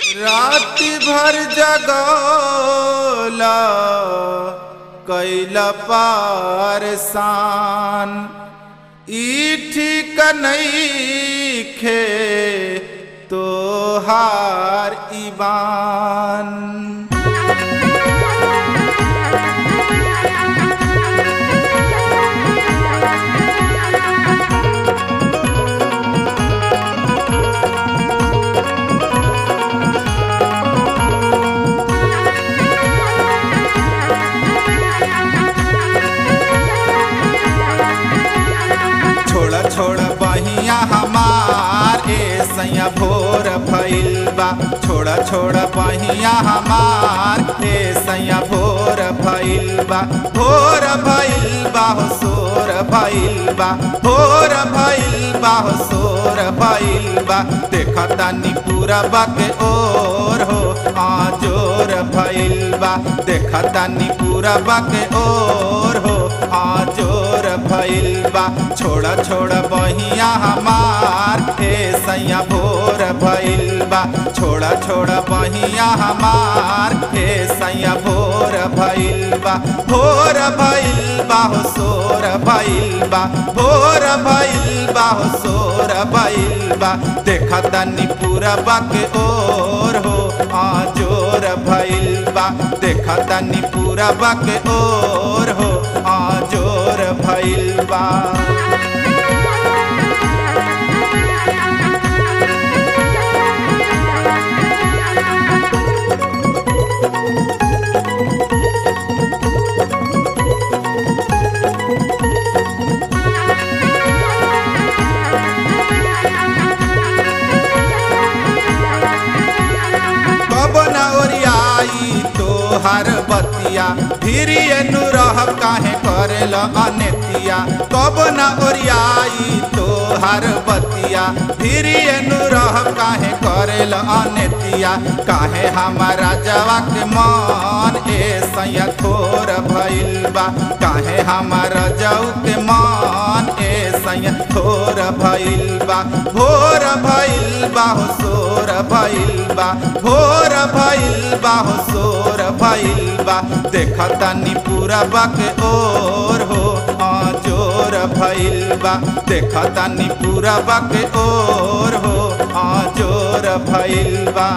राति भर जगौला कैला पारसान ई ठीक नईखे तोहार ईबान छोड़ छोड़ बहिया हमार ए सैया भोर भइल बा छोड़ छोड़ बहिया हमार ए सैया भोर भइल बा भोर भइल बा हो सोर भइल बा भोर भइल बा हो सोर भइल बा देखता नी पूरा बाके ओर हो आ जोर भइल बा देखता नी पूरा बाके ओर हो आ जोर भइल बा छोड़ छोड़ बहिया हमार हे सैया भोर भइल बा छोड़ छोड़ बहिया हमार हे सैया भोर भइल बा भोर भइल बा हो सोर भइल बा भोर भइल बा हो सोर भइल बा देखता नी पूरा बाके ओर हो आ जोर भइल बा देखता नी पूरा बाके ओर हो आ जोर भइल बा कब न ओरियाई तोहार बतिया फिर एनु रह काहे करेल अनेतिया कब न ओरियाई तोहार बतिया फिर एनु रह काहे करेल अनेतिया काहे हमारा जवा के मन ए सैया थोर भइल बा काहे हमारा जाऊ के मन ए सैया थोर भइल बा भोर भइल बा हो सोर भइल बा भोर भइल बा हो सोर भइल बा देखता नी पूरा बाके ओर हो आ जोर भइल बा देखता नी पूरा बाके ओर हो आ जोर भइल बा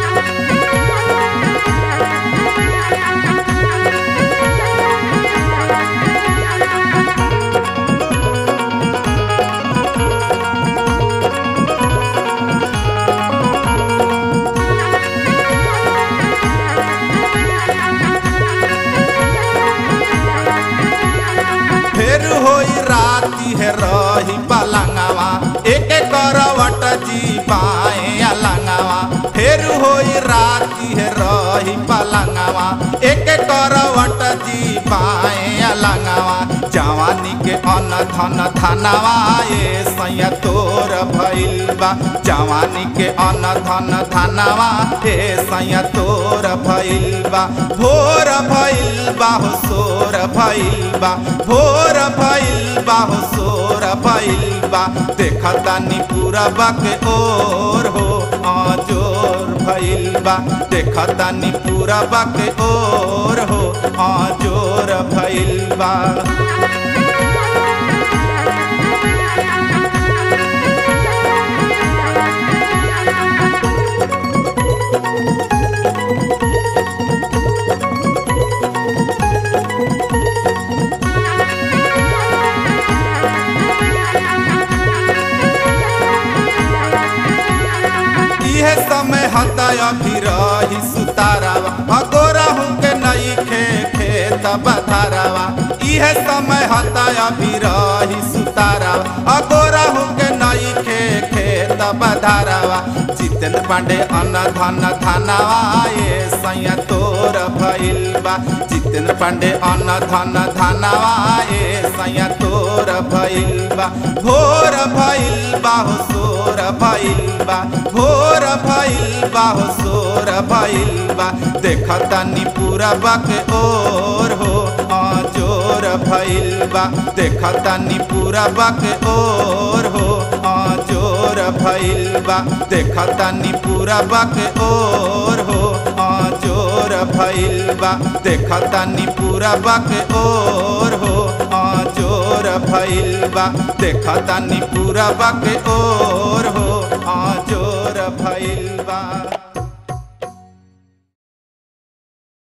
फिर होई राती है रही पलंगवा एक करवट जी पाए अलंगवा फिर होई राती है रही पलंगवा एक करवट जी पाए अलंगवा जवानी के अन धन धनवा ए सैया तोर भइल बा जवानी के अन धन धनवा ए सैया तोर भइल बा भोर भइल बा हो सोर भइल बा भोर भइल बा हो सोर भइल बा देखता नी पूरा बाके ओर हो आ जोर भइल बा देखता नी पूरा बाके ओर हो आ जोर भइल बा इहे समय हता अभी रही सुतारावा अगोरा हूँ के नई खे खेत बधारावा इहे समय हता अभी रही सुतारावा अगोरा हूँ के नई खे खेत बधारावा जितेंद्र पांडे अन धन धनवा ये सैया तोर भइल बा जितेंद्र पांडे अन धन धनवा ये सैया तोर भइल बा भोर भइल बा हो सोर भइल बा भोर भइल बा हो सोर भइल बा देखता नी पूरा बाके ओर हो आ जोर भइल बा देखता नी पूरा बाके ओर हो आ जोर भोर भइल बा देखतानी पूरा बक ओर हो जोर भइल बा देखतानी पूरा बक ओर हो जोर भइल बा देखतानी पूरा बक ओर हो